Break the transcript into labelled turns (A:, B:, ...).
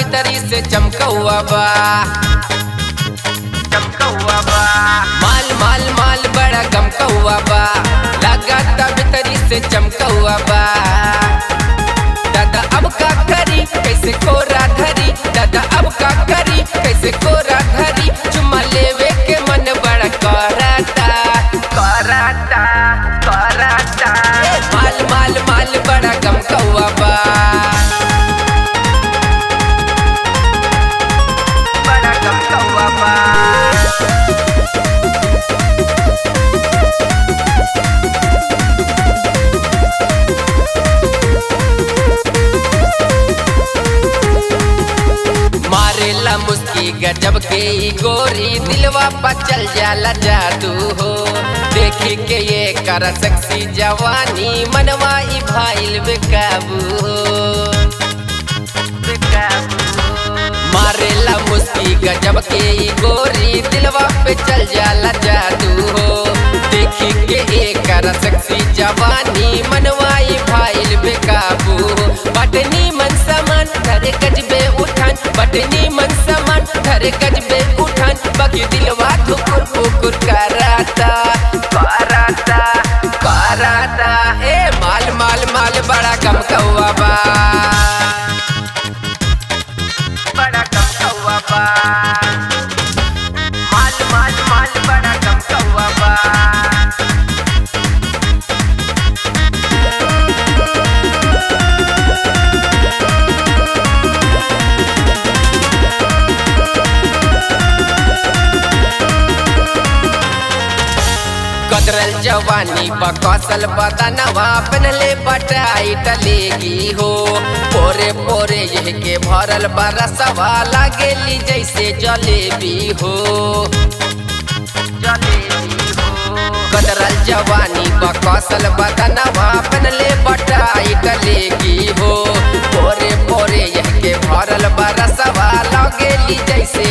A: भीतरी से चमकौआ बा चमकौआ बा माल माल माल बड़ा गमकौआ बा लगाता भीतरी से चमकौआ बा दादा अब का करी कैसे कोरा धरी दादा अब का करी कैसे कोरा धरी चुम्मा लेवे के मन बड़ा कराता कराता कराता ए, माल माल माल बड़ा गमकौआ बा बड़ा गमकौआ बा मारेला मुस्की गजब के ई गोरी दिलवा पर चल जाला जादू हो देखी के ये कर सेक्सी जवानी मनवा ई भाईल बेकाबू हो मारेला मुस्की गजब के ई गोरी दिलवा पे चल जाला जादू हो देखी के ये कर सेक्सी जवानी मनवा ई भाईल बेकाबू हो बटनी मन समान धरे गजबे उठान बटनी मन समान धरे गजबे उठान बाकी दिलवा ठुकुर फुकुर कराता कराता कराता ए माल माल माल बड़ा कम कौआ बा बड़ा कम कौआ बा माल माल माल बड़ा कम कौआ बा कदरल जवानी बकसल बदनवा पहनले बटाई टलेगी हो पोरे पोरे यह के भरल बरसवा लागेली जैसे जलेबी हो जलेबी हो कदरल जवानी बकसल बदनवा पहनले बटाई टलेगी हो पोरे पोरे यह के भरल बरसवा लागेली जैसे